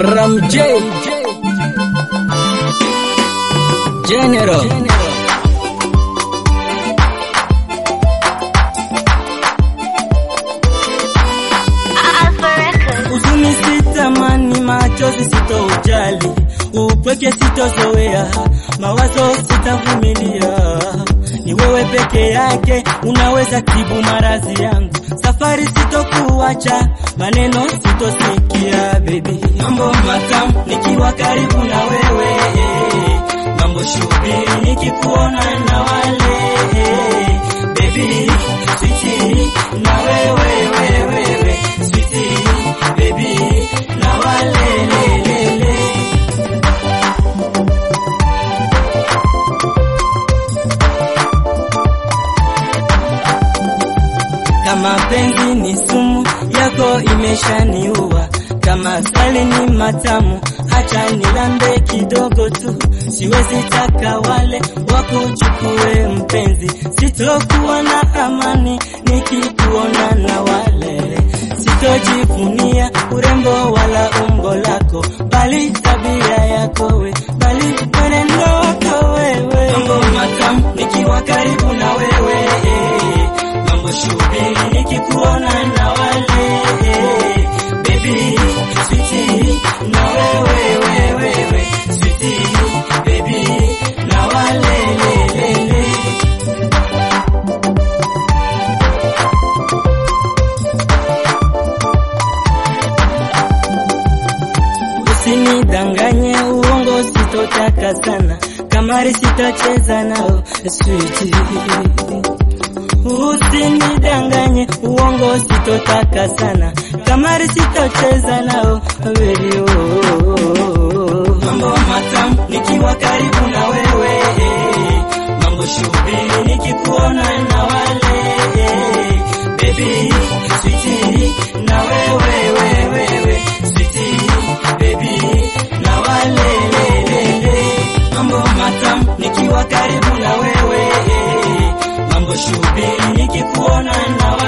Ram J General Huzuni sitamani, machozi sitoujali, upweke sitozoea, mawazo sitavumilia. Ni wewe peke yake unaweza tibu maradhi yangu, safari sitokuacha, maneno sitosikia. Baby, mambo matamu nikiwa karibu na wewe, mambo shubiri nikikuona na wale baby, sweetie na wewe wewe wewe sweetie baby na wale le, le, le. Kama penzi ni sumu yako imeshaniua, kama asali ni matamu, acha nilambe kidogo tu, siwezi taka wale wakuchukue mpenzi, sitokuwa na amani nikikuona na wale, sitojivunia urembo wala umbo lako, bali tabia yako we, bali mwenendo wako wewe, mambo matamu nikiwa karibu na wewe mambo shubiri nikikuona na wale baby sweetie na wewe wewe wewe sweetie baby na wale le, le, le. Usinidanganye uongo sitotaka sana kamari sitacheza nao sweetie Usinidanganye uongo sitotaka sana kamari sitocheza nao baby oh. Mambo matamu nikiwa karibu na wewe mambo shubiri nikikuona na wale baby sweetie na wewe wewe wewe sweetie baby na wale le, le, le. mambo matamu nikiwa karibu na wewe mambo shubiri nikikuona na